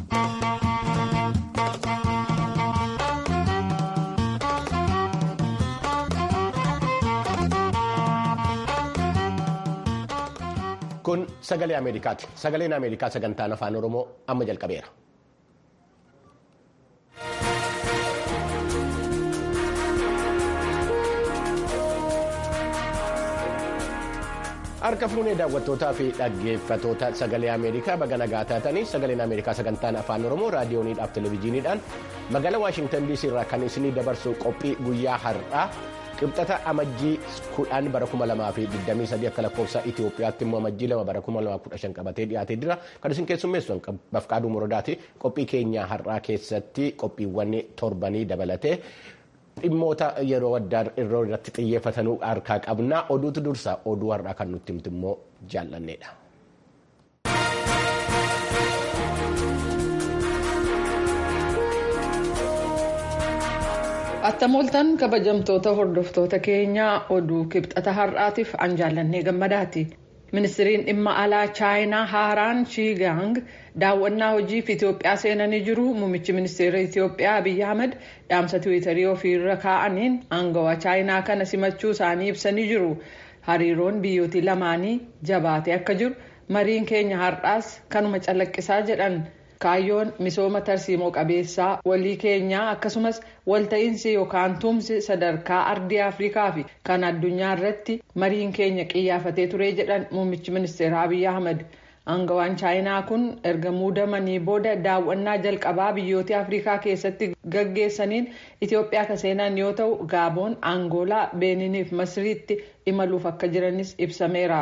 Kun sagalee Ameerikaati. Sagaleen Ameerikaa sagantaan afaan Oromoo amma jalqabeera. Harka fuunee daawwattootaa fi dhaggeeffatoota sagalee Ameerikaa baga nagaa taatanii sagaleen Ameerikaa sagantaan afaan Oromoo raadiyooniidhaaf televezyiiniidhaan magaalaa Waashintan DC irraa kan isinii dabarsu qophii guyyaa har'aa. Qibxata amajjii kudhan bara kuma lamaa fi digdamii sadii akka lakkoofsa Itoophiyaatti immoo amajjii lama bara kuma lamaa kudha shan qabatee dhiyaatee jira. Kan isin keessummeessu bafqaaduu muradaati. Qophii keenya har'aa keessatti qophiiwwan torbanii dabalatee dhimmoota yeroo addaa yeroo irratti xiyyeeffatanuu harkaa qabna. Oduutu dursa oduu har'aa kan nutti himtu immoo jaallanneedha. Attamoltan kabajamtoota hordoftoota keenyaa oduu kibxata har'aatiif an jaallannee gammadaati. Ministiriin dhimma alaa chaayinaa haaraan Shiigaang daawwannaa hojiif Itoophiyaa seenanii jiru. Muummichi ministeera Itoophiyaa Abiyyi Ahmed dhaamsa tiwiitarii ofiirra kaa'aniin aangawaa chaayinaa kana simachuu isaanii ibsanii jiru. Hariiroon biyyooti lamaanii jabaatee akka jiru mariin keenya har'aas kanuma calaqqisaa jedhan. kaayyoon misooma tarsiimoo qabeessaa walii keenyaa akkasumas walta'iinsi yookaan tumsi sadarkaa ardii afrikaa fi kan addunyaa irratti mariin keenya qiyyaafatee ture jedhan muummichi ministeera abiyyi ahmed aangawaan chaayinaa kun erga muudamanii booda daawwannaa jalqabaa biyyoota afrikaa keessatti gaggeessaniin itiyoophiyaa kan seenan yoo ta'u gaaboon angoolaa beeniniif masriitti imaluuf akka jiranis ibsameera.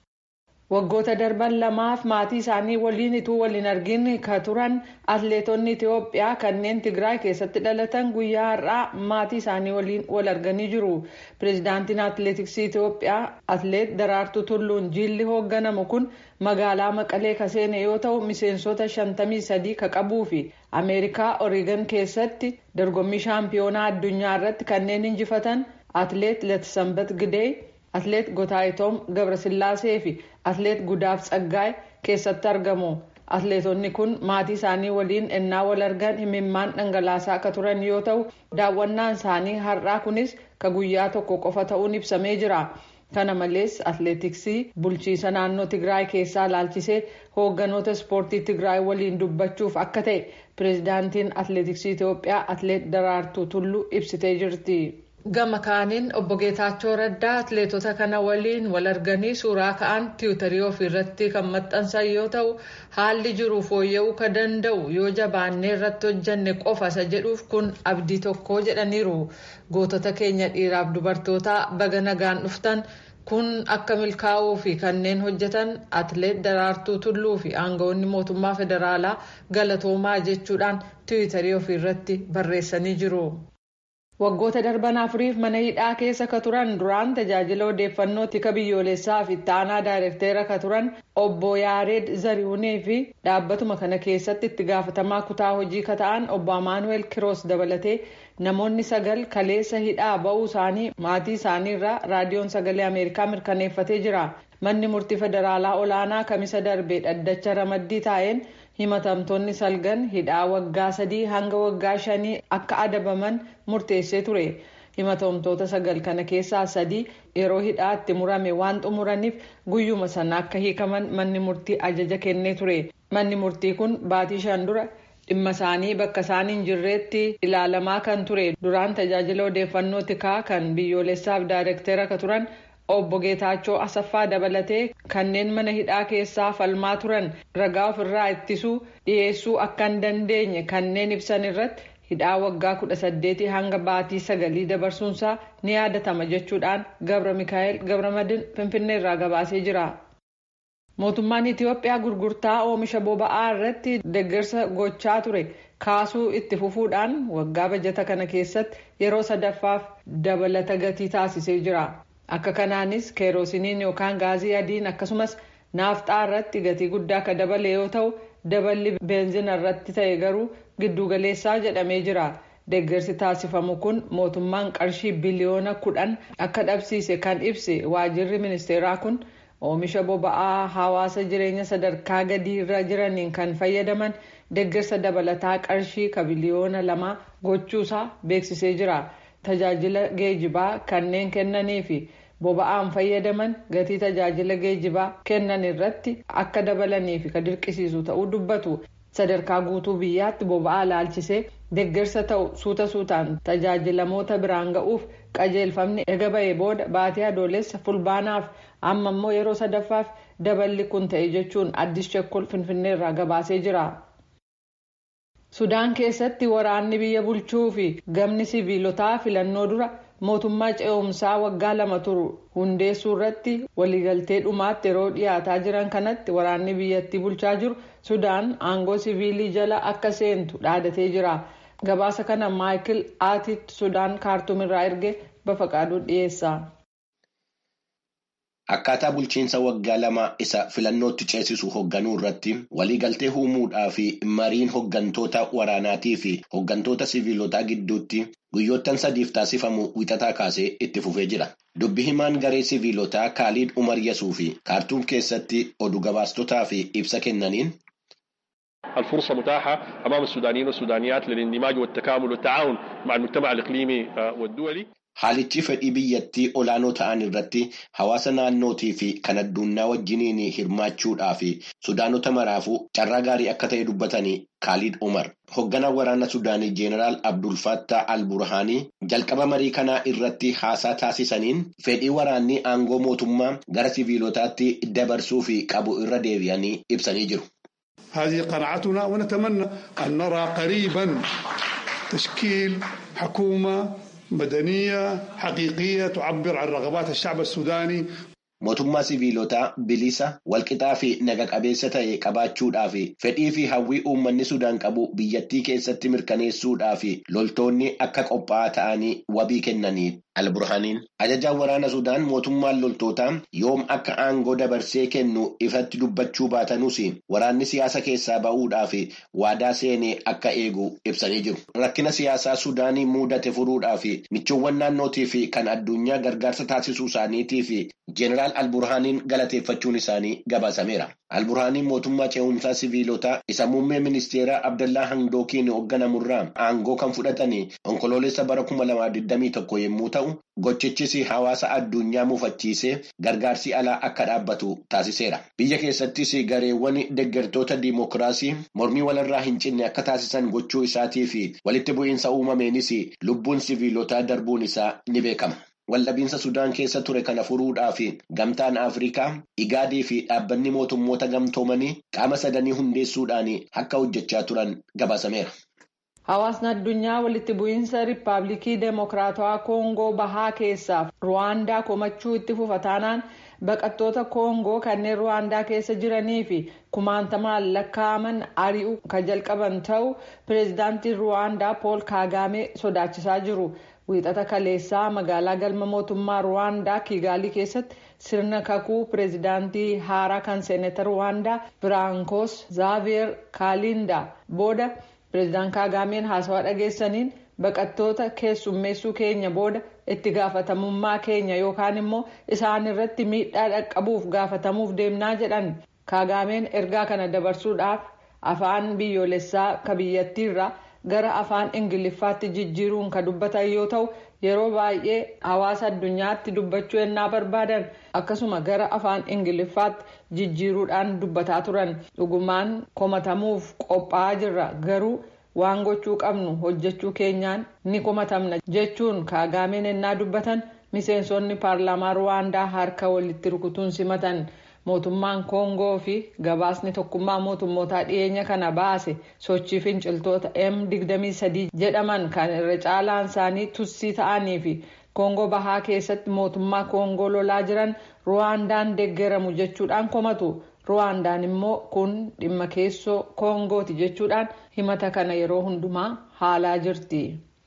waggoota darban lamaaf maatii isaanii waliin ituu waliin argin ka turan atleetonni itiyoophiyaa kanneen tigraay keessatti dhalatan guyyaa har'aa maatii isaanii waliin wal arganii jiru pireezidaantiin atleetiksii itiyoophiyaa atleet daraartuu tulluun jiilli hoogganamu kun magaalaa maqalee ka seene yoo ta'u miseensota 53 ka qabuu fi ameerikaa oreegan keessatti dorgommii shaampiyoonaa addunyaa irratti kanneen injifatan atleet latisambat gidee atleet gotaayitoom gabrasillaasee fi atleet gudaaf tsaggaay keessatti argamu atleetonni kun maatii isaanii waliin ennaa wal argan himimmaan dhangalaasaa akka turan yoo ta'u daawwannaan isaanii har'aa kunis ka guyyaa tokko qofa ta'uun ibsamee jira kana malees atleetiksii bulchiisa naannoo tigraay keessaa laalchisee hoogganoota ispoortii tigraay waliin dubbachuuf akka ta'e pireezidaantiin atleetiksii itiyoophiyaa atleet daraartuu tulluu ibsitee jirti. gama kaaniin obbo geetaachoo raddaa atleetota kana waliin wal arganii suuraa ka'an tiwutarii ofiirratti kan maxxansan yoo ta'u haalli jiru fooyya'uu ka danda'u yoo jabaannee irratti hojjanne qofa isa jedhuuf kun abdii tokko jedhaniiru gootota keenya dhiiraaf dubartootaa baga nagaan dhuftan kun akka milkaa'uu fi kanneen hojjetan atleet daraartuu tulluu fi aangawoonni mootummaa federaalaa galatoomaa jechuudhaan tiwutarii ofiirratti barreessanii jiru. waggoota darban afuriif mana hidhaa keessa ka turan duraan tajaajila odeeffannoo tika biyyoolessaa fi taanaa daayirektera ka turan obbo yaareed zarihuunee fi dhaabbatuma kana keessatti itti gaafatamaa kutaa hojii ka ta'an obbo amaanuweel kiroos dabalatee namoonni sagal kaleessa hidhaa ba'uu isaanii maatii isaanii irraa raadiyoon sagalee ameerikaa mirkaneeffatee jira manni murtii federaalaa olaanaa kamisa darbee dhaddacha ramaddii taa'een himatamtoonni salgan hidhaa waggaa sadii hanga waggaa shanii akka adabaman murteessee ture himatamtoota sagal kana keessaa sadii yeroo hidhaa itti murame waan xumuraniif guyyuma sana akka hiikaman manni murtii ajaja kennee ture manni murtii kun baatii shan dura dhimma isaanii bakka isaan hin jirreetti ilaalamaa kan ture duraan tajaajila odeeffannoo tikaa kan biyyoolessaaf daayirektera ka turan. obbo geetaachoo asaffaa dabalatee kanneen mana hidhaa keessaa falmaa turan ragaa ofirraa ittisuu dhiyeessuu akka hin dandeenye kanneen ibsan irratti hidhaa waggaa kudha saddeetii hanga baatii sagalii dabarsuunsaa ni yaadatama jechuudhaan gabra mikaa'el gabramadin finfinnee irraa gabaasee jira. mootummaan itiyoophiyaa gurgurtaa oomisha boba'aa irratti deeggarsa gochaa ture kaasuu itti fufuudhaan waggaa bajata kana keessatti yeroo sadaffaaf dabalata gatii taasisee jira. akka kanaanis keerosiniin yookaan gaazii adiin akkasumas naafxaa irratti gatii guddaa akka dabale yoo ta'u daballi beenzina irratti ta'e garuu giddugaleessaa jedhamee jira deeggarsi taasifamu kun mootummaan qarshii biliyoona kudhan akka dhabsiise kan ibse waajirri ministeeraa kun oomisha boba'aa hawaasa jireenya sadarkaa gadii irra jiraniin kan fayyadaman deeggarsa dabalataa qarshii biliyoona lama gochuusaa beeksisee jira tajaajila geejibaa kanneen kennanii fi boba'aan fayyadaman gatii tajaajila geejibaa kennan irratti akka dabalaniif kan dirqisiisu ta'uu dubbatu sadarkaa guutuu biyyaatti boba'aa laalchisee deeggarsa ta'u suuta suutaan tajaajilamoota biraan ga'uuf qajeelfamni ega ba'ee booda baatii adoolessa fulbaanaaf amma immoo yeroo sadaffaaf daballi kun ta'e jechuun addis chekkol finfinneerraa gabaasee jira. sudaan keessatti waraanni biyya bulchuu fi gamni siviilotaa filannoo dura mootummaa ce'umsaa waggaa lama turu hundeessuu irratti waliigaltee dhumaatti yeroo dhiyaataa jiran kanatti waraanni biyyattii bulchaa jiru sudaan aangoo siviilii jala akka seentu dhaadatee jira gabaasa kana maayikil aatiit sudaan kaartuumirraa erge bafaqaaduu dhiyeessa. Akkaataa bulchiinsa waggaa lama isa filannootti ceesisu hoogganuu irratti waliigaltee uumuudhaa fi mariin hooggantoota waraanaatii fi hooggantoota siviilotaa gidduutti guyyoottan sadiif taasifamu wixataa kaasee itti fufee jira. Dubbi himaan garee siviilotaa Kaaliid Umar Yasuu fi kaartuum keessatti oduu gabaastotaa fi ibsa kennaniin. الفرصة متاحة أمام السودانيين والسودانيات للاندماج والتكامل والتعاون مع المجتمع الإقليمي والدولي Haalichi fedhii biyyattii olaanoo ta'an irratti hawaasa naannootii fi kan addunyaa wajjiniin hirmaachuudhaa fi sudaanota maraafuu carraa gaarii akka ta'e dubbatanii Kaaliid Umar. Hoogganaan waraana Sudaanii Jeenaraal Abdul Fattah al-Burhaanii jalqaba marii kanaa irratti haasaa taasisaniin fedhii waraanni aangoo mootummaa gara siviilotaatti dabarsuu fi qabu irra deebi'anii ibsanii jiru. هذه قناعتنا ونتمنى أن نرى قريبا تشكيل حكومة مدنية حقيقية تعبر عن رغبات الشعب السوداني Mootummaa siviilotaa bilisa walqixaa fi naga qabeessa ta'e qabaachuudhaa fi fedhii fi hawwii uummanni Sudaan qabu biyyattii keessatti mirkaneessuudhaa fi loltoonni akka qophaa'aa ta'anii wabii kennanii alburhaaniin. Ajajaan waraana Sudaan mootummaan loltootaa yoom akka aangoo dabarsee kennu ifatti dubbachuu baatanuus waraanni siyaasa keessaa ba'uudhaa fi waadaa seenee akka eegu ibsanii jiru. Rakkina siyaasaa Sudaanii mudate furuudhaa fi michoowwan naannootii fi kan addunyaa gargaarsa taasisuu isaaniitii fi Jeenaraal Alburhaaniin galateeffachuun isaanii gabaasameera. Alburhaaniin mootummaa ce'umsaa siviilotaa isa muummee ministeeraa Abdallaa Handookiin hoogganamurraa aangoo kan fudhatanii onkoloolessa bara 2021 yommuu ta'u, gochichis hawaasa addunyaa mufachiisee gargaarsi alaa akka dhaabbatu taasiseera. Biyya keessattis gareewwan deeggartoota diimokiraasii mormii walirraa hin cinne akka taasisan gochuu isaatii fi walitti bu'iinsa uumameenis lubbuun siviilotaa darbuun isaa ni beekama. Waldhabiinsa Sudaan keessa ture kana furuudhaa fi gamtaan Afrikaa, Igaadii fi dhaabbanni mootummoota gamtoomanii qaama sadanii hundeessuudhaan akka hojjechaa turan gabaasameera. Hawaasni addunyaa walitti bu'iinsa Riippaabilikii Deemokiraatawaa Koongoo bahaa keessaaf Ruwaandaa komachuu itti fufa taanaan baqattoota Koongoo kanneen Ruwaandaa keessa jiranii fi kumaantamaan lakkaa'aman ari'uu kan jalqaban ta'uu pireezidaantiin Ruwaandaa Pool Kaagaamee sodaachisaa jiru. wiixata kaleessaa magaalaa galma mootummaa ruwaandaa kiigaalii keessatti sirna kakuu pireezidaantii haaraa kan seeneetar ruwaandaa biraankoos zaaviyer kaalindaa booda pireezidaan kaagaameen haasawaa dhageessaniin baqattoota keessummeessuu keenya booda itti gaafatamummaa keenya yookaan immoo isaan irratti miidhaa dhaqqabuuf gaafatamuuf deemnaa jedhan kaagaameen ergaa kana dabarsuudhaaf afaan biyyoolessaa ka biyyattiirraa. gara afaan ingiliffaatti jijjiiruun kan dubbatan yoo ta'u yeroo baay'ee hawaasa addunyaatti dubbachuu ennaa barbaadan akkasuma gara afaan ingiliffaatti jijjiiruudhaan dubbataa turan dhugumaan komatamuuf qophaa'aa jirra garuu waan gochuu qabnu hojjechuu keenyaan ni komatamna jechuun kaagaameen ennaa dubbatan miseensonni paarlaamaa ruwaandaa harka walitti rukutuun simatan. mootummaan koongoo fi gabaasni tokkummaa mootummootaa dhiyeenya kana baase sochii finciltoota m23 jedhaman kan irra caalaan isaanii tussii ta'anii fi koongoo bahaa keessatti mootummaa koongoo lolaa jiran ruwaandaan deeggaramu jechuudhaan komatu ruwaandaan immoo kun dhimma keessoo koongooti jechuudhaan himata kana yeroo hundumaa haalaa jirti.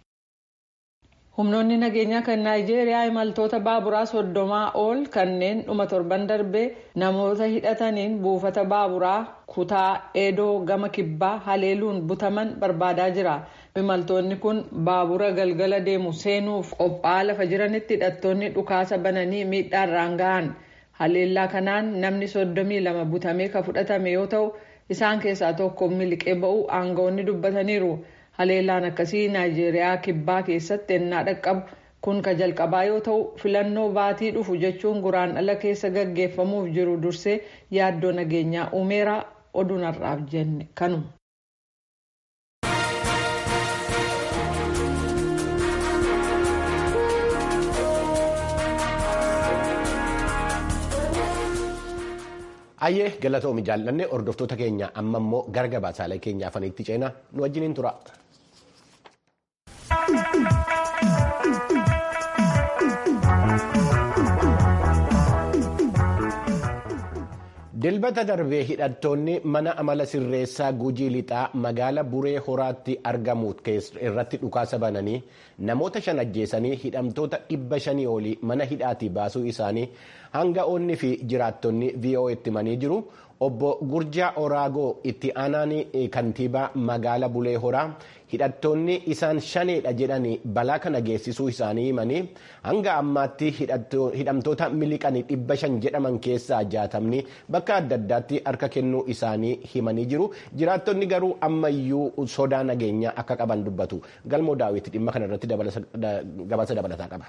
humnoonni nageenyaa kan naayijeeriyaa imaltoota baaburaa soddomaa ol kanneen dhuma torban darbee namoota hidhataniin buufata baaburaa kutaa eedoo gama kibbaa haleeluun butaman barbaadaa jira imaltoonni kun baabura galgala deemu seenuuf qophaa'aa lafa jiranitti hidhattoonni dhukaasa bananii miidhaarraan gahan haleellaa kanaan namni soddomii lama butamee ka fudhatame yoo ta'u isaan keessaa tokko miliqee ba'uu aangawoonni dubbataniiru haleellaan akkasii naayijeeriyaa kibbaa keessatti ennaa dhaqqabu kun ka jalqabaa yoo ta'u filannoo baatii dhufu jechuun guraandhala keessa gaggeeffamuuf jiru dursee yaaddoo nageenyaa uumeera oduun har'aaf jenne kanuma. Ayyee galatoomi jaallanne hordoftoota keenya amma immoo gara gabaasaalee keenya afaniitti ceenaa nu wajjiniin tura. dilbata darbee hidhattoonni mana amala sirreessaa gujii lixaa magaala buree horaatti argamu irratti dhukaasa bananii namoota shan ajjeesanii hidhamtoota dhibba shanii olii mana hidhaatii baasuu isaanii hanga'oonni fi jiraattonni vo'eetti itti himanii jiru. obbo Gurjaa Oraagoo itti aanaan kantiibaa magaala Bulee Horaa hidhattoonni isaan shaneedha jedhanii balaa kana geessisuu isaanii himanii hanga ammaatti hidhamtoota miliqanii dhibba shan jedhaman keessaa jaatamni bakka adda addaatti harka kennuu isaanii himanii jiru. Jiraattonni garuu ammayyuu sodaa nageenyaa akka qaban dubbatu. Galmoo daawwitti dhimma kanarratti gabaasa dabalataa qaba.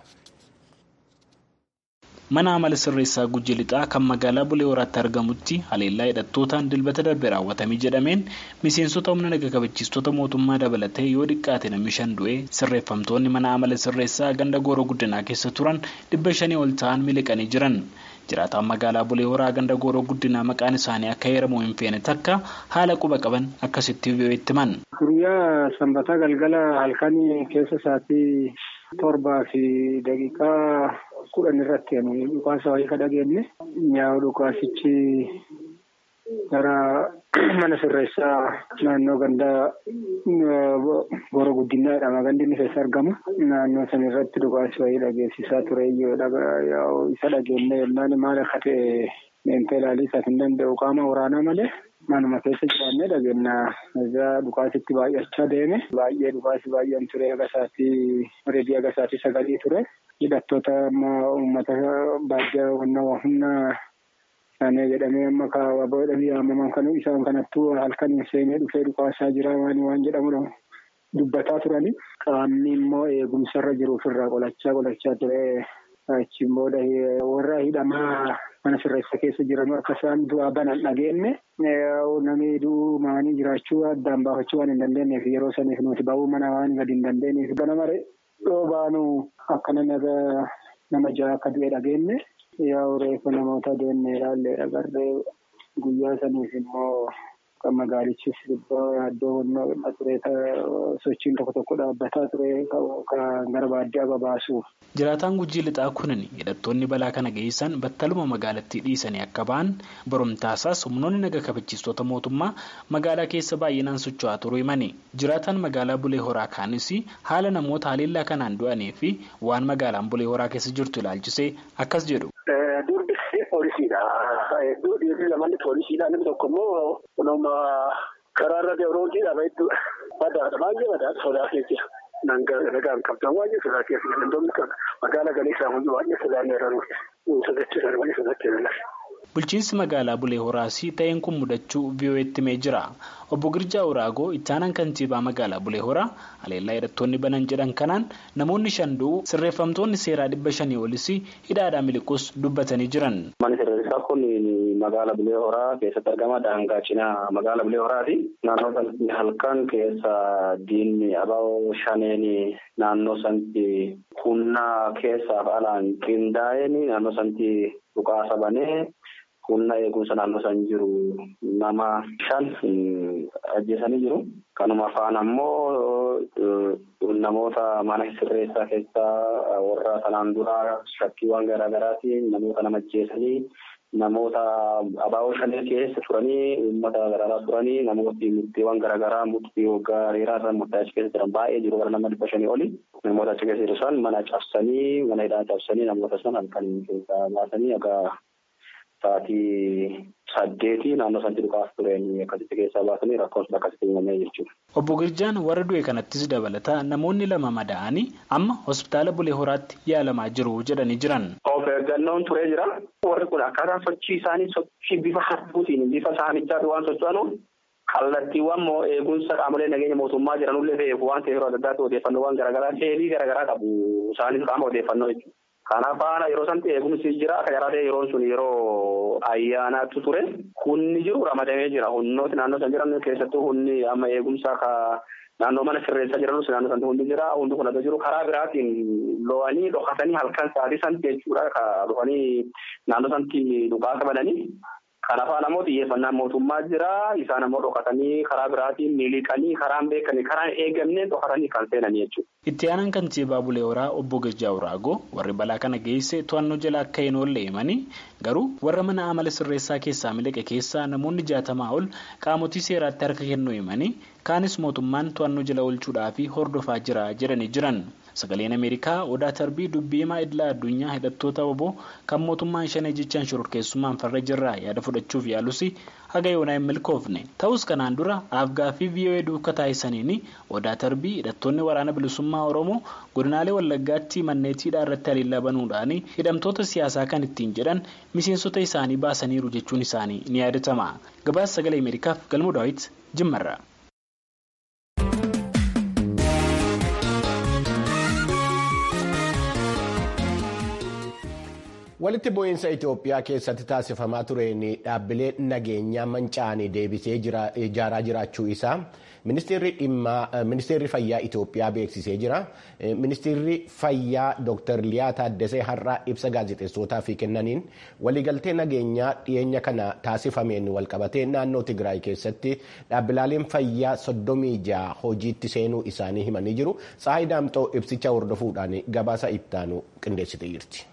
mana amala sirreessaa gujji lixaa kan magaalaa bulee horaatti argamutti haleellaa hidhattootaan dilbata darbe raawwatamee jedhameen miseensota humna naga kabachiistota mootummaa dabalatee yoo xiqqaate namni shan du'ee sirreeffamtoonni mana amala sirreessaa ganda gooroo guddinaa keessa turan dhibba shanii ol ta'an miliqanii jiran. jiraataan magaalaa bulee horaa ganda gooroo guddinaa maqaan isaanii akka heeramu hin feene takka haala quba qaban akkasitti vo'eetti himan. guyyaa sanbataa galgala halkanii keessa isaatii torbaa fi daqiiqaa kudhan irratti dhukaasa wayii ka dhageenye nyaa'u dhukaasichi gara mana sirreessaa naannoo gandaa gooroo guddinaa jedhama gandi inni keessa argamu naannoo san irratti dhukaasi wayii dhageessisaa ture isa dhageenne yennaan maal akka ta'e meentee ilaalii isaaf hin danda'u qaama waraanaa malee manuma keessa jiraannee dhageenya irraa dhukaasitti baay'achaa deeme baay'ee dhukaasi baay'een ture agasaatii reedii agasaatii sagalii ture hidhattoota uummata baadiyyaa humna isaanii jedhamee amma kaawwaboo jedhamee yaamaman kan isaan kanattuu halkaniin seenee dhufee dhukaasaa jira waan waan jedhamudha dubbataa turani qaamni immoo eegumsarra jiru ofirraa qolachaa qolachaa ture achiin booda warra hidhamaa mana sirreessa keessa jiran akka isaan du'aa banan dhageenye namni du'uu maanii jiraachuu addaan baafachuu waan hin dandeenyeef yeroo saniif nuti ba'uu mana waan gadi hin dandeenyeef ganama yoo baanu akka namni nama ja'a akka du'e dhageenye yaa reefu namoota deemnee ilaalle agarree guyyaa saniif immoo kan magaalichis iddoo tureeta sochiin tokko tokko dhaabbataa ture kan gara baadiyyaa babaasuuf. Jiraataan gujii lixaa kunin hidhattoonni balaa kana geessan battaluma magaalattii dhiisanii akka ba'an barumtaasaas humnoonni naga kabachiistota mootummaa magaalaa keessa baay'inaan socho'aa turuu himani. Jiraataan magaalaa Bulee Horaa kaanis haala namoota haleellaa kanaan du'anii fi waan magaalaan Bulee Horaa keessa jirtu ilaalchisee akkas jedhu. Poolisiidha. Dhiirri lamalli poolisiidha. Namni tokko immoo kunuma karaarra deemuudhaan dhaabaa badaadha. Baay'ee badaadha sodaa keessa. Nagaan qabdan baay'ee sodaa keessa. Wantoonni magaalaa galeessaa hundi baay'ee sodaan eeraniidha. Sodaachisan baay'ee sodaachisan. Bulchiinsi magaalaa Bulee Horaas ta'een kun mudachuu VOA'tti himee jira. Obbo Girjaa Uraagoo itti aanaan kantiibaa magaalaa Bulee Horaa haleellaa hidhattoonni banan jedhan kanaan namoonni shan du'u sirreeffamtoonni seeraa dhibba shanii olis hidhaadhaa miliquus dubbatanii jiran. Manni sirreessaa kun magaalaa Bulee Horaa keessatti argama. Daangaa cinaa magaalaa Bulee Horaati. Naannoo sanatti halkan keessa diinni abaaboo shaneen naannoo sanatti humna keessaaf alaan qindaa'een naannoo sanatti dhukaasa banee. humna eegumsa naannoo san jiru nama shan ajjeesanii jiru. Kanuma faana ammoo namoota mana sirreessaa keessaa warra sanaan dura shakkiiwwan garaa garaatiin namoota nama ajjeesanii namoota abaaboo shanee keessa turanii uummata garaagaraa turanii namooti murtiiwwan garaagaraa murtii waggaa dheeraa irra murtaa'e achi keessa jiran baay'ee jiru gara nama dhibba shanii oli namoota achi keessa jiru san mana cabsanii mana hidhaa cabsanii namoota san halkan keessaa baasanii egaa sa'aatii saddeetii naannoo sanatti dhukaas tureen akkasitti keessaa baasanii rakkoon sun akkasitti uumamee jechuudha. Obbo Girjaan warra du'e kanattis dabalata namoonni lama madaa'anii amma hospitaala Bulee Horaatti yaalamaa jiru jedhanii jiran. Of eeggannoon turee jira. Warri kun akkaataa sochii isaanii sochii bifa harkuutiin bifa saamichaatti waan socho'anuuf kallattiiwwan moo eegumsa qaamolee nageenya mootummaa jiranullee beeku waan ta'eef yeroo adda addaatti odeeffannoowwan garaagaraa seelii garaagaraa qabu isaanis qaama odeeffannoo jechuudha. Kanaaf faana yeroo sanatti eegumsi jira akka jaraatee yeroon sun yeroo ayyaanaatti ture hunni jiru ramadamee jira humnooti naannoo san jiran keessattuu humni amma eegumsa ka naannoo mana sirreessaa jiranus naannoo sanatti hundi jira hundi kun adda jiru karaa biraatiin lo'anii dhokatanii halkan sa'aatii sanatti jechuudha ka dhufanii naannoo sanatti dhukaasa bananii Kanaaf ammoo xiyyeeffannaan mootummaa jira. Isaan ammoo dhokatanii karaa biraatiin miliqanii karaan beekanii karaan eegamne dhokatanii kan seenanii jechuudha. Itti aanaan kantiibaa Bulee Horaa obbo Gajjaa Uraagoo warri balaa kana geesse to'annoo jala akka hin oolle himanii garuu warra mana amala sirreessaa keessaa miliqe keessaa namoonni jaatamaa ol qaamotii seeraatti harka kennuu himanii kaanis mootummaan to'annoo jala oolchuudhaaf hordofaa jira jedhanii jiran. Sagaleen Ameerikaa odaa tarbii dubbii himaa idilaa addunyaa hidhattoota obbo kan mootummaan shanee jechaan shororkeessummaan farra jirraa yaada fudhachuuf yaalus haga yoonaa hin milkoofne. Ta'us kanaan dura afgaaffii VOA duukaa taasisaniin odaa tarbii hidhattoonni waraana bilisummaa Oromoo godinaalee Wallaggaatti manneetiidhaa irratti haliillaa banuudhaan hidhamtoota siyaasaa kan ittiin jedhan miseensota isaanii baasaniiru jechuun isaanii ni yaadatama. Gabaasa sagalee Ameerikaaf galmoo daawwiti Jimmarraa. walitti bu'iinsa Itoophiyaa keessatti taasifamaa tureen dhaabbilee nageenyaa manca'anii deebisee ijaaraa jiraachuu isaa ministeerri fayyaa Itoophiyaa beeksisee jira. Ministeerri fayyaa Dr. Liyaa Taaddasee har'aa ibsa gaazexeessootaaf kennaniin waliigaltee nageenyaa dhiyeenya kana taasifameen walqabatee naannoo Tigraay keessatti dhaabbileen fayyaa soddomii jaha hojiitti seenuu isaanii himanii jiru. Tsaayi Daamxoo ibsicha hordofuudhaan gabaasa ittaanu qindeessitee jirti.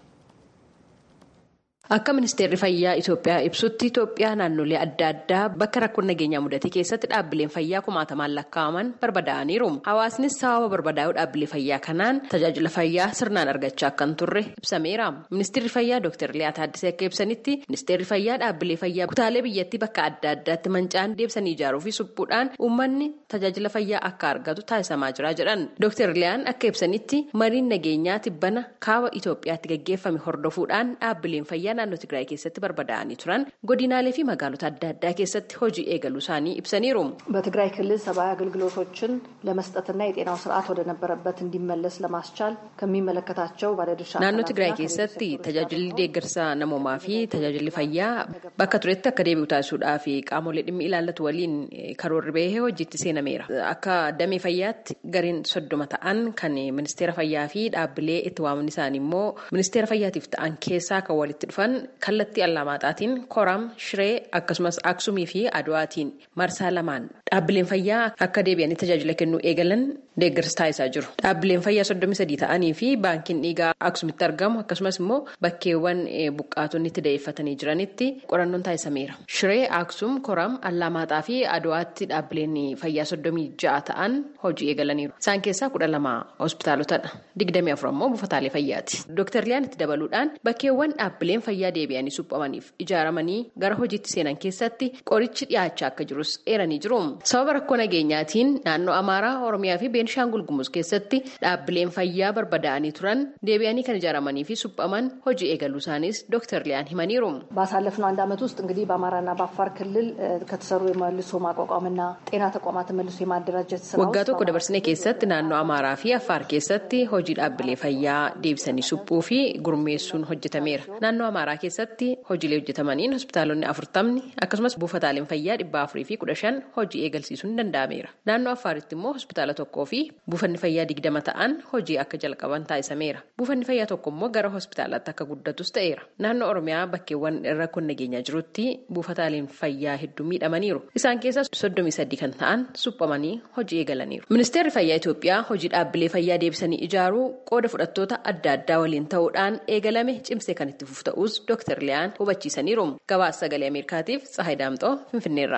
Akka ministeerri fayyaa Itoophiyaa ibsutti Itoophiyaa naannolee adda addaa bakka rakkoon nageenyaa mudate keessatti dhaabbileen fayyaa kumaatamaan lakkaa'aman barbadaa'aniiru. Hawaasnis sababa barbadaa'uu dhaabbilee fayyaa kanaan tajaajila fayyaa sirnaan argachaa akka hin turre ibsameera. Ministeerri fayyaa Dr. Liyaa Taaddasee akka ibsanitti ministeerri fayyaa dhaabbilee fayyaa kutaalee biyyattii bakka adda addaatti manca'an deebisanii ijaaruu fi suphuudhaan uummanni tajaajila fayyaa akka argatu taasisamaa jira jedhan. Dr. Liyaan akka ibsanitti mariin nageenyaa tibbana kaaba Itoophiyaatti gaggeeffame hordofuudhaan dhaabbileen fayyaa naannoo Tigraay keessatti barbadaa'anii turan godinaalee fi magaalota adda addaa keessatti hojii eegaluu isaanii ibsaniiru. በትግራይ ክልል ሰብአዊ አገልግሎቶችን ለመስጠትና የጤናው ስርዓት ወደ ነበረበት እንዲመለስ ለማስቻል ከሚመለከታቸው ባለድርሻ naannoo Tigraay keessatti tajaajilli deeggarsa namoomaa fi tajaajilli fayyaa bakka turetti akka deebi'u taasisuudhaa fi qaamolee dhimmi ilaallatu waliin karoorri bahee hojiitti seenameera. Akka damee fayyaatti gareen soddoma ta'an kan ministeera fayyaa fi dhaabbilee itti waaman isaanii immoo ministeera fayyaatiif ta'an keessaa kan walitti dhufan kallattii allaamaaxaatiin koram shiree akkasumas aksumii fi aduwaatiin marsaa lamaan dhaabbileen fayyaa akka deebi'anii tajaajila kennuu eegalan deeggarsa taasisaa jiru. Dhaabbileen fayyaa soddomii sadii ta'anii fi baankiin dhiigaa aksumitti argamu akkasumas immoo bakkeewwan buqqaatonni itti da'eeffatanii jiranitti qorannoon taasisameera. Shiree aksum koram allaamaaxaa fi aduwaatti dhaabbileen fayyaa soddomii ja'a ta'an hojii eegalaniiru. Isaan keessaa kudha lama hospitaalotadha. Digdamii afur ammoo buufataalee fayyaati. Dooktar Liyaan itti dabaluudhaan bakkeewwan dhaabbileen fayyaa deebi'anii suphamaniif ijaaramanii gara hojiitti seenan keessatti qorichi dhiyaachaa akka jirus eeranii jiru. Sababa rakkoo nageenyaatiin naannoo Amaaraa, Oromiyaa fi Beenishaangul Gumuz keessatti dhaabbileen fayyaa barbadaa'anii turan deebi'anii kan ijaaramanii fi suphaman hojii eegaluu isaanis ዶክተር ሊያን ሂመኒሩ ባሳለፍነው አንድ ዓመት ውስጥ እንግዲህ በአማራና በአፋር ክልል ከተሰሩ የመልሶ ማቋቋምና ጤና ተቋማትን መልሶ የማደራጀት ስራ ወጋ ቶኮ ደበርስኔ keessatti naannoo amaaraa fi affaar keessatti hojii dhaabbilee fayyaa deebisanii suphuu fi gurmeessuun hojjetameera naannoo amaaraa keessatti hojiilee hojjetamaniin hospitaalonni afurtamni akkasumas buufataaleen fayyaa dhibba afurii fi kudha shan hojii eegalsiisuun danda'ameera naannoo affaaritti immoo hospitaala tokkoo fi buufanni fayyaa digdama ta'an hojii akka jalqaban taasisameera buufanni fayyaa tokko immoo gara hospitaalaatti akka guddatus ta'eera naannoo oromiyaa bakkeewwan rakkoon nageenyaa jirutti buufataaleen fayyaa hedduu miidhamaniiru isaan keessaa soddomii sadii kan ta'an suphamanii hojii eegalaniiru ministeerri fayyaa itoophiyaa hojii dhaabbilee fayyaa deebisanii ijaaruu qooda fudhattoota adda addaa waliin ta'uudhaan eegalame cimsee kan itti fufu ta'us dooktar liyaan hubachiisaniiru gabaasa sagalee ameerikaatiif tsahayi daamxoo finfinneerra.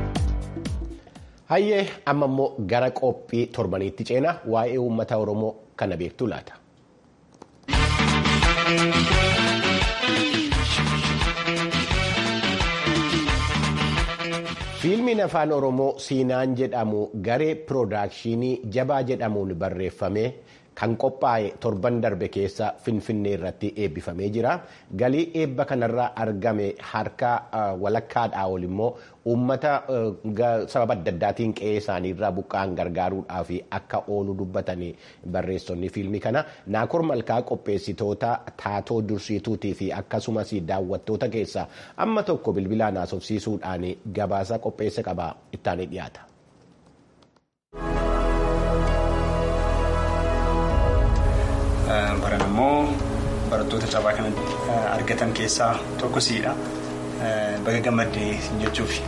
Hayyee amma immoo gara qophii torbaniitti ceena waa'ee uummata Oromoo kana beektu laata. fiilmiin afaan oromoo siinaan jedhamu garee piroodakshinii jabaa jedhamuun barreeffame kan qophaa'e torban darbe keessa finfinnee irratti eebbifamee jira galii eebba kanarraa argame harka walakkaadhaa ol immoo uummata sababa adda addaatiin qe'ee isaaniirraa buqqa'an gargaaruudhaaf akka oolu dubbatanii barreessonni fiilmii kana naakoor malkaa qopheessitoota taatoo dursiituutii fi akkasumas daawwattoota keessaa amma tokko bilbilaan haasofsiisuudhaan gabaasa qopheesse qaba ittaanii dhiyaata. Baran immoo barattoota cabaa kanatti argatan keessaa tokko siidha. Baga gammaddee jechuufi.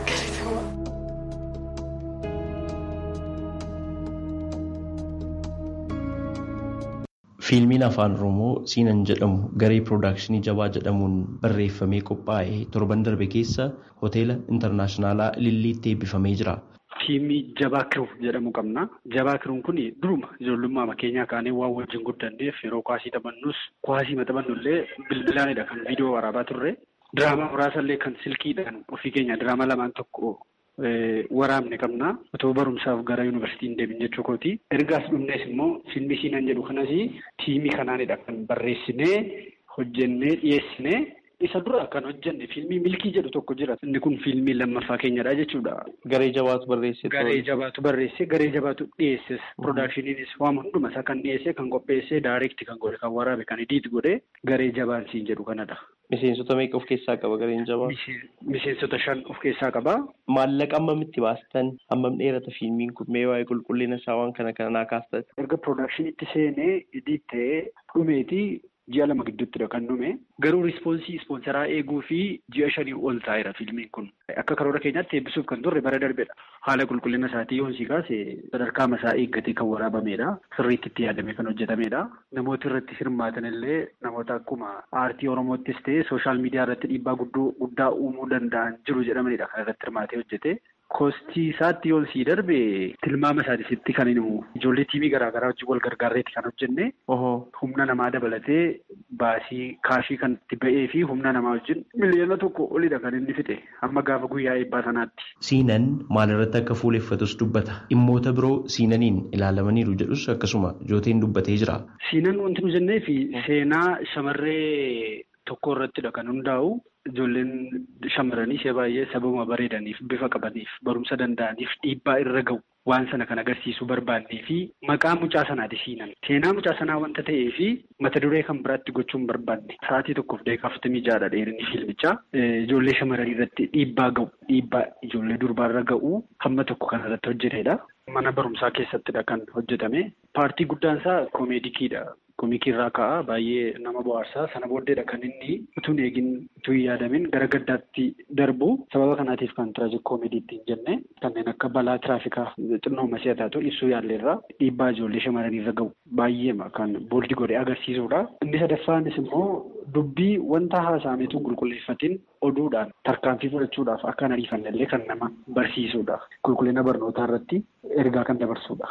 Fiilmiin afaan Oromoo Siinan jedhamu garee piroodakshinii jabaa jedhamuun barreeffamee qophaa'e torban darbe keessa hoteela intarnaashinaalaa Lilliitti eebbifamee jira. Tiimii jabaa kiruu jedhamu qabna. Jabaa kiruun kun duruma ijoollummaa keenyaa kaanee waan wajjin guddanneef yeroo kwaasii taphannus kwaasii maxxabannu illee bilbilaanidha kan viidiyoo waraabaa turre. Diraamaa muraasa illee kan silkiidhaan ofii keenya diraamaa lamaan tokko waraabne qabna. Otoo barumsaaf gara yuunivarsiitiin deebiin jechuu kooti. Ergaas dhumnees immoo fiilmii siinan jedhu kanas tiimii kanaanidha kan barreessinee hojjennee dhiyeessinee. Isa dura kan hojjenne fiilmii milkii jedhu tokko jira. Inni kun fiilmii lammaffaa keenyadha jechuudha. Garee jabaatu barreesse. Garee jabaatu barreesse, garee jabaatu dhiyeesses. Piroodaakshiniinis waan hunduma isaa kan dhiyeesse, kan qopheesse, daayireekti kan godhe, kan waraabe, kan idiit godhe garee jabaan siin jedhu kanadha. Miseensota meeqa of keessaa qaba gareen jabaa? Miseensota shan of keessaa qaba. Maallaqa hammamitti baastan? Hammam dheerata fiilmiin kun mee waa'ee qulqullina isaa waan kana kana naa kaastan? Erga piroodaakshiniitti seenee idiit ta'ee dhumeeti. Ji'a lama gidduuttidha kan dhume garuu rispoonsii ispoonsaraa eeguu fi ji'a shanii ol taa'eera fiilmiin kun akka karoora keenyaatti eebbisuuf kan turre bara darbedha. Haala qulqullina isaatii yoon si kaase sadarkaa masaa eeggatee kan waraabamedha. Sirriitti itti yaadamee kan hojjetamedha. Namooti irratti hirmaatan illee namoota akkuma aartii Oromoottis ta'e sooshaal miidiyaa irratti dhiibbaa guddaa uumuu danda'an jiru jedhamanidha kan irratti hirmaatee hojjete. Koostii isaatti yoon sii darbe tilmaama isaatiisitti kan himu ijoollee tiimii garaagaraa wajjin wal gargaarreetti kan hojjenne humna namaa dabalatee baasii kaashii kan itti ba'ee fi humna namaa wajjin miliyoona tokko olidha kan inni fixe amma gaafa guyyaa eebbaa sanaatti. Siinan maalirratti akka fuuleffatus dubbata. Dhimmoota biroo siinaniin ilaalamaniiru jedhus akkasuma jooteen dubbatee jira. Siinan wanti nu jennee fi seenaa shamarree tokko irrattidha kan hundaa'u. Ijoolleen shamarranii ishee baay'ee sababa bareedaniif bifa qabaniif barumsa danda'aniif dhiibbaa irra ga'u waan sana kan agarsiisuu barbaannee fi maqaa mucaa sanaati siinan. Seenaa mucaa sanaa wanta ta'ee fi mata duree kan biraatti gochuun barbaanne sa'aatii tokkoof daqiiqaa afurtamii ja'adha dheerinni fiilmichaa. Ijoollee shamarranii irratti dhiibbaa ga'u dhiibbaa ijoollee durbaarra ga'u hamma tokko kan irratti hojjetedha. Mana barumsaa keessattidha kan hojjetame. Paartii guddaan isaa koomeedikiidha. Koomikii irraa ka'a baay'ee nama bohaarsaa sana booddeedha kan inni utuu eegin utuu hin yaadamin gara gaddaatti darbu sababa kanaatiif kan tiraajik koomeedii ittiin jenne kanneen akka balaa tiraafikaa xinnoo masii taatu ibsuu yaalleerraa dhiibbaa ijoollee shamarranii irra ga'u baay'ee kan booldi godhee agarsiisudha. Inni sadaffaanis immoo dubbii wanta haasa'ameetu qulqulleeffatiin oduudhaan tarkaanfii fudhachuudhaaf akka hin ariifanne illee kan nama barsiisudha. Qulqullina barnootaa irratti ergaa kan dabarsudha.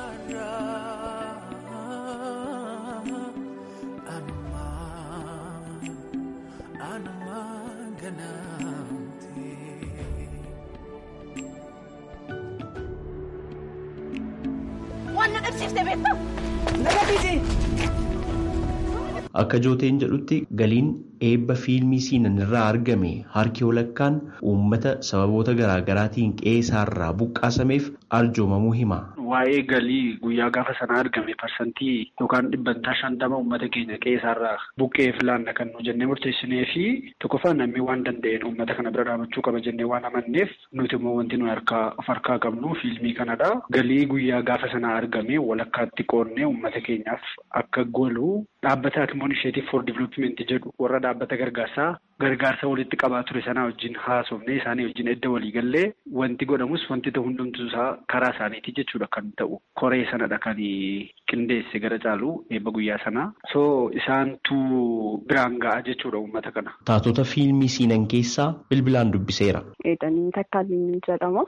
Akka jooteen jedhutti galiin eebba fiilmii siinan irraa argame harki walakkaan uummata sababoota garaagaraatiin qe'ee isaarraa buqqaasameef arjoomamuu hima. Waa'ee galii guyyaa gaafa sanaa argame parsantii yookaan dhibbantaa shantama uummata keenya qe'ee isaarraa buqqeef laanna kan nu jennee murteessinee fi tokkoffaan namni waan danda'een uummata kana bira dhaabachuu qaba jennee waan amanneef nuti immoo wanti nuyi harkaa of harkaa qabnu fiilmii kanadha. Galii guyyaa gaafa sanaa argame walakkaatti qoonnee uummata keenyaaf akka golu dhaabbata Akimoon Isheetiif for Development jedhu warra dhaabbata gargaarsaa gargaarsa walitti qabaa ture sanaa wajjin haasofnee isaanii wajjin edda walii gallee wanti godhamus wanti ta'u hundumtuu isaa karaa isaaniiti jechuudha kan ta'u koree sanadha kan qindeesse gara caalu eebba guyyaa sanaa so isaantu biraan ga'a jechuudha uummata kana. Taatota fiilmii siinan keessaa bilbilaan dubbiseera. Eedanii takkaaleen jedhama.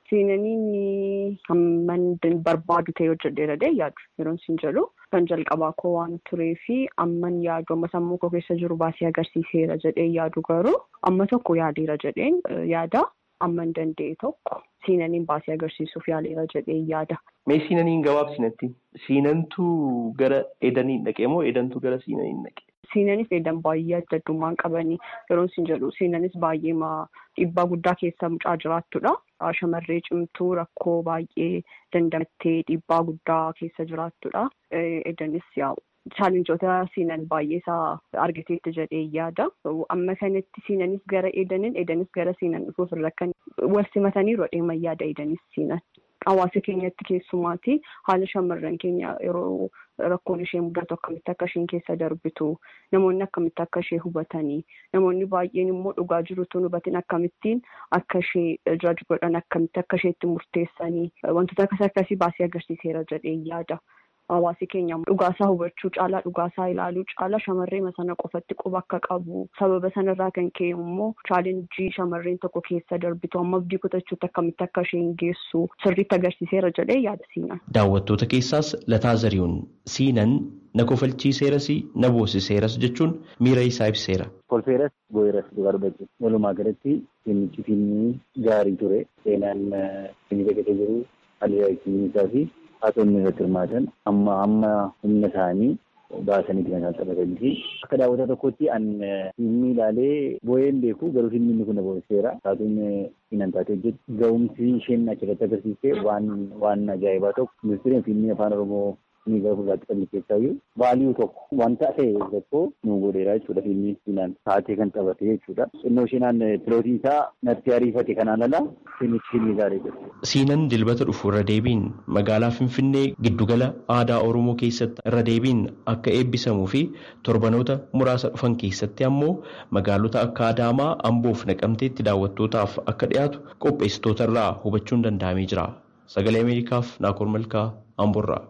Siinaniin hamman barbaadu ta'e hojjedheera dee yaadu yeroo isin jedhu kan jalqabaa koo waan turee fi amman yaadu amma sammuu koo keessa jiru baasee agarsiiseera jedhee yaadu garuu amma tokko yaadeera jedheen yaada amman danda'e tokko siinaniin baasee agarsiisuuf yaaleera jedhee yaada. Mee siinaniin gabaabsinatti siinantu gara edaniin dhaqee moo edantu gara siinaniin dhaqe? Siinanis edan baay'ee adda addummaan qabanii yeroo isin jedhu siinanis baay'ee dhiibbaa guddaa keessa mucaa jiraattudha. Shamarree cimtuu rakkoo baay'ee dandamattee dhiibbaa guddaa keessa jiraattudha. Edanis yaa'u. Chaalenjoota siinan baay'ee isaa argateetti jedhee yaada. Amma kanatti siinanis gara edanin edanis gara siinan dhufuuf irra kan wal simatanii rodheeman yaada edanis siinan. Hawaasa keenyatti keessumaati haala shamarran keenya yeroo rakkoon ishee mudatu akkamitti akka isheen keessa darbitu namoonni akkamitti akka ishee hubatanii namoonni baay'een immoo dhugaa jirutu hubatin akkamittiin akka ishee jaj godhan akkamitti akka isheetti murteessanii wantoota akkas akkasii baasee agarsiiseera jedhee yaada. Hawaasi keenya dhugaasaa hubachuu caalaa dhugaasaa ilaaluu caalaa shamarree sana qofatti quba akka qabu sababa sanarraa kan ka'e immoo chaalenjii shamarreen tokko keessa darbitu amma abdii kutachuutti akkamitti akka isheen geessu sirriitti agarsiiseera jedhee yaada siinan. Daawwattoota keessaas Lataa Zarihuun siinan na kofalchiiseeras na boosiseeras jechuun miira isaa ibseera. Kolfeeras boo'eeras dhugaa dubbachuu walumaa galatti fiilmichi fiilmii gaarii ture seenaan fiilmii keessatti jiru haalli isaa fi haatonni irratti hirmaatan amma amma humna isaanii baasaniiti kan isaan taphatanii fi akka daawwataa tokkotti an fiilmii ilaalee boo'een beeku garuu fiilmiin kun na boosiseera taatuun fiinan taatee hojjetu ga'umsi isheen achirratti agarsiiste waan waan ajaa'ibaa tokko ministeeriin fiilmii afaan oromoo ni gara fuulduraatti qabne keessaayyuu vaaliyuu tokko wanta ta'e tokko nu godheera jechuudha fiilmii fiinaan taatee kan taphate jechuudha. Xinnoo isheenaan pilootii isaa natti ariifate kanaan ala fiilmichi fiilmii gaarii jedhu. Siinan dilbata dhufu irra deebiin magaalaa Finfinnee giddugala aadaa Oromoo keessatti irra deebiin akka eebbisamuu fi torbanoota muraasa dhufan keessatti ammoo magaalota akka Adaamaa, Amboof Naqamteetti daawwattootaaf akka dhiyaatu qopheessitoota irraa hubachuun danda'amee jira. Sagalee Ameerikaaf Naakoor Malkaa Amboorraa.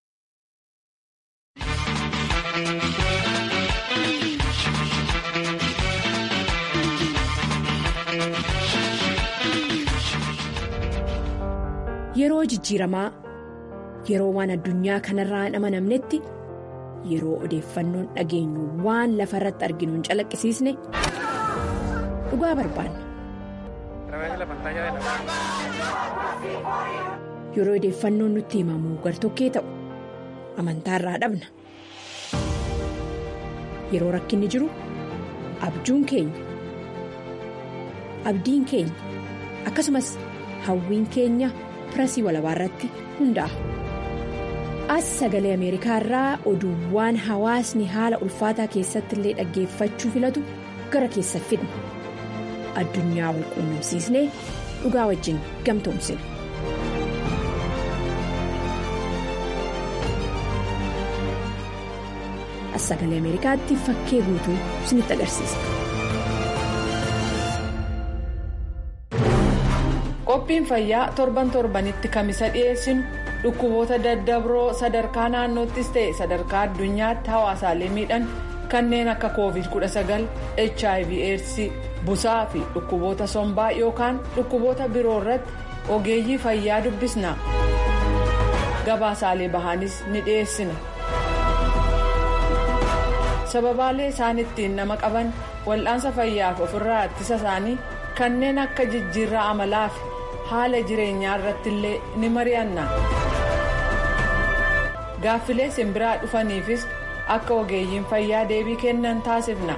Yeroo jijjiiramaa yeroo waan addunyaa kanarraa hin amanamnetti yeroo odeeffannoon dhageenyu waan lafa irratti arginu hin calaqqisiisne dhugaa barbaanna. Yeroo odeeffannoon nutti himamu gartokkee ta'u amantaarraa dhabna. Yeroo rakkinni jiru abjuun keenya abdiin keenya akkasumas hawwiin keenya. pirasii walabaa irratti hundaa'a. As sagalee Ameerikaa irraa oduuwwan hawaasni haala ulfaataa keessatti illee dhaggeeffachuu filatu gara keessa fidna. Addunyaa wal quunnamsiisnee dhugaa wajjin gamtoomsina. As sagalee Ameerikaatti fakkee guutuu isinitti agarsiisa. qophiin fayyaa torban torbanitti kamisa dhiyeessinu dhukkuboota daddabroo sadarkaa naannoottis ta'e sadarkaa addunyaatti hawaasaalee miidhan kanneen akka covid 19 hiv aids busaa fi dhukkuboota sombaa yookaan dhukkuboota biroo irratti ogeeyyii fayyaa dubbisna gabaasaalee bahaanis ni dhiyeessina sababaalee isaan ittiin nama qaban wal'aansa fayyaaf ofirraa ittisa isaanii kanneen akka jijjiirraa amalaa fi haala jireenyaa irratti illee ni mari'anna gaaffilee simbiraa dhufaniifis akka ogeeyyiin fayyaa deebii kennan taasifna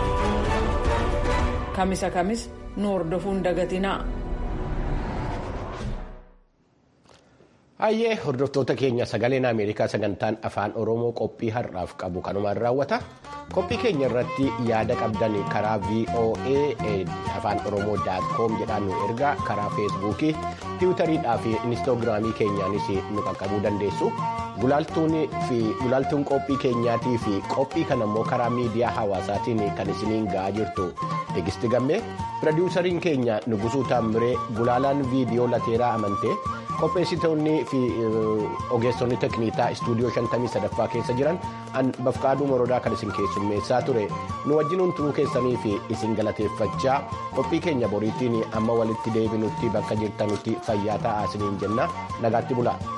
kamisa kamis nu hordofuun dagatinaa. Hayyee hordoftoota keenya sagaleen Ameerikaa sagantaan afaan Oromoo qophii har'aaf qabu kanumaan raawwata. Qophii keenya irratti yaada qabdan karaa VOA afaan Oromoo daatkoom jedhaan nu ergaa karaa feesbuukii, tiwutariidhaa fi inistoogiraamii keenyaanis nu qaqqabuu dandeessu. Gulaaltuun qophii keenyaatii fi qophii kana immoo karaa miidiyaa hawaasaatiin kan isiniin ga'aa jirtu Tegisti Gammee, pirodiwusariin keenya Nugusuu Taamiree, Gulaalaan viidiyoo Lateeraa Amantee. qopheessitoonni fi ogeessonni tekniikaa istuudiyoo 53ffaa keessa jiran bafqaaduu morodaa kan isin keessummeessaa ture nu wajjinuun turuu keessanii fi isin galateeffachaa qophii keenya boriitiin amma walitti deebinutti bakka jirtanutti fayyaa ta'aa isiniin jenna nagaatti bulaa.